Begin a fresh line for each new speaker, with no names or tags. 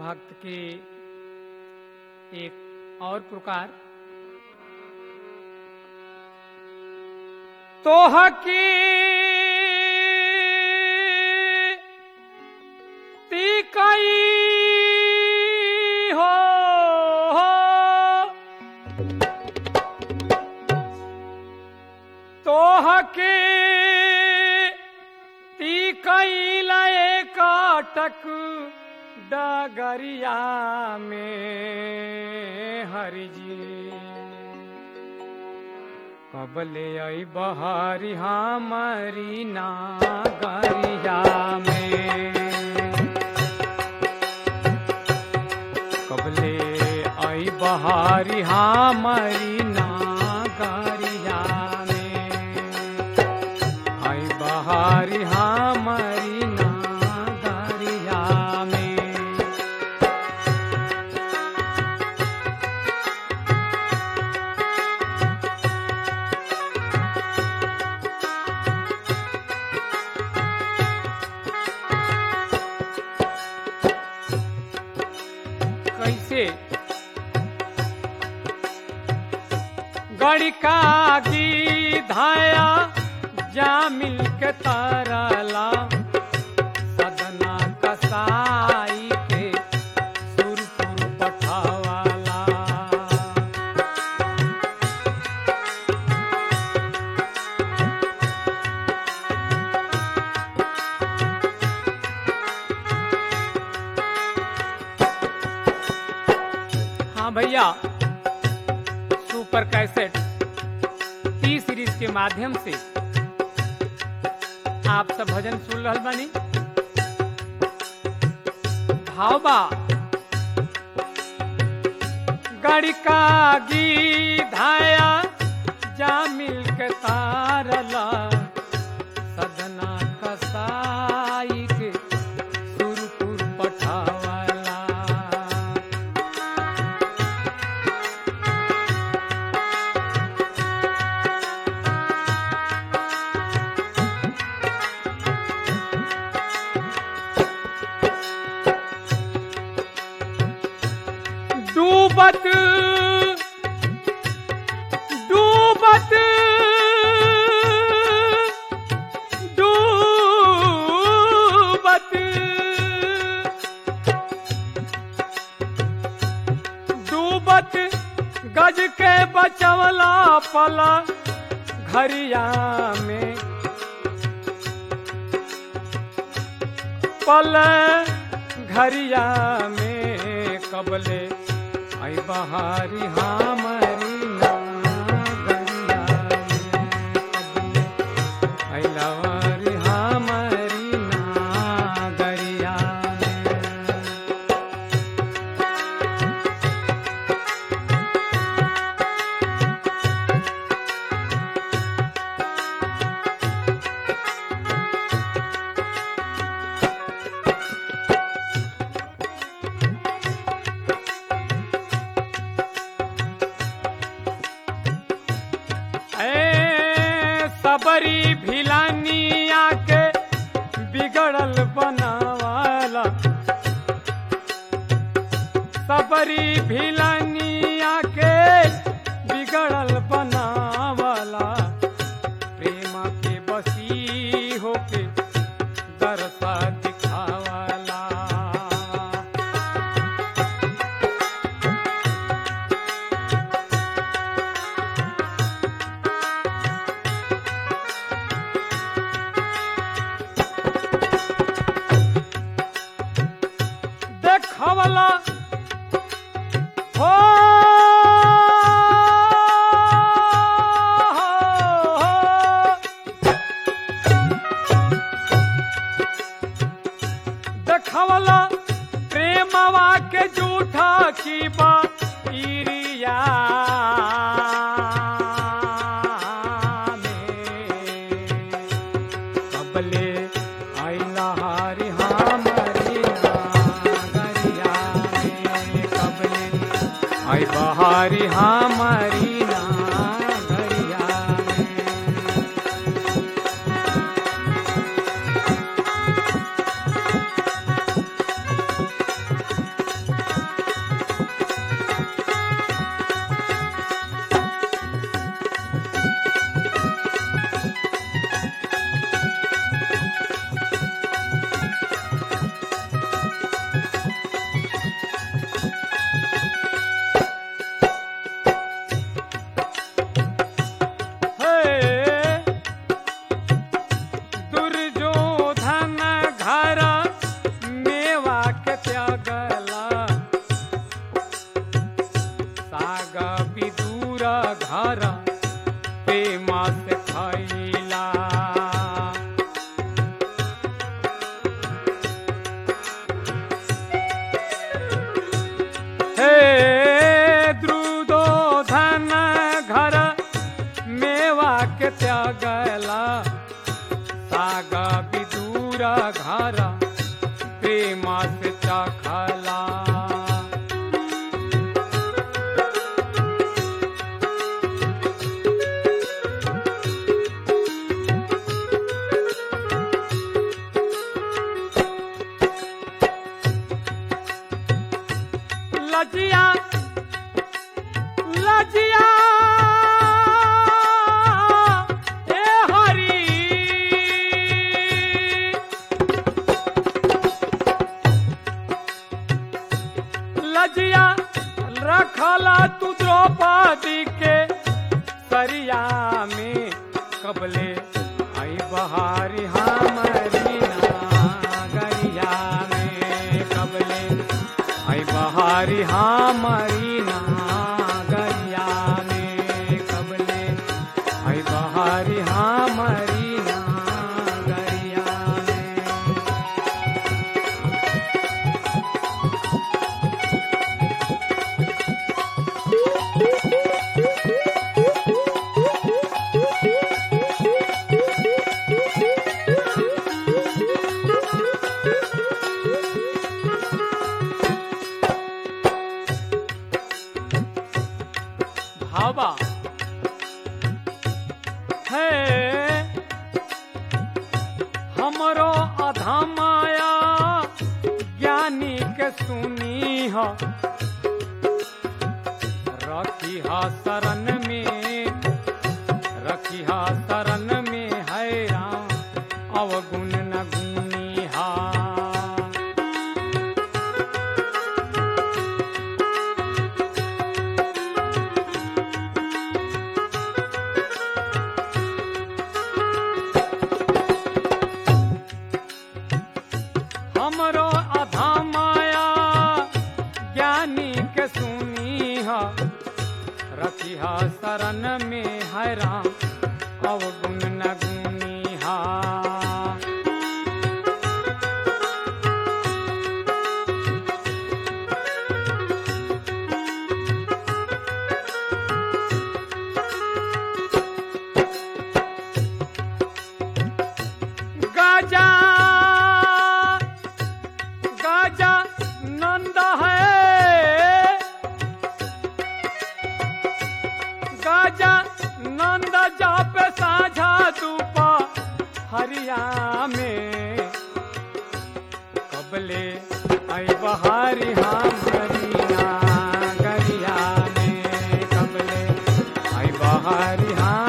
भक्त की एक और प्रकार तोह की ती कई हो तोह के ती कई लए काटक डगरिया में हरिजी कबले आई बहारी हमारी नागरिया में कबले आई बहारी हमारी नागरिया में आई बहारी हमारी नागरिया में कैसे गड़िका की धाया जा मिल के तारला सदना कसाई के सुरपुर पठावाला हाँ भैया सुपर कैसेट टी सीरीज के माध्यम से आप सब भजन सुन रहल बानी भाव बा गड़िका गी धाया जा मिल के तारला सदना कसाई के सुरपुर पठावाला डूबत डूबत डूबत डूबत गज के बचवला पला घरिया में पल घरिया में कबले आई बहारी हमारी नागरिया में कबले आई लवारी हमारी नागरिया में ए सबरी भिलानिया के बिगड़ल बनावाला सबरी भिलानिया के बिगड़ल बनावाला प्रेम के बसी होके दरसा दिखावाला देखवला हो देखवला प्रेमवा के झूठा की बा इरिया में कबले आई लहारी हमारी नागरिया में कबले आई बहारी हमारी नागरिया में घर प्रेमा से खैला हे द्रुदोधन घर मेवा के त्यागला साग विदूर घर प्रेमा से चखला लजिया लजिया ए हरी लजिया रखला तू द्रौपदी के सरिया में कबले आई बहारी हमारी नागरिया में कबले आई बहारी हमारी नागरिया में कबले आई बहारी हमारी नागरिया में भावा है हमरो अधमाया ज्ञानी के सुनी ह रखी हा शरण में रखी हा शरण में है राम अवगुण न गुनी हा हमरो अधा माया ज्ञानी के सुनी हा रखिहा शरण में है राम अवगुण न गुनी हा गाजा गाजा नंद है गाजा नंद जाप साझा दूपा हरिया में कबले आई बहारी हमारी नागरिया में कबले आई बहारी हम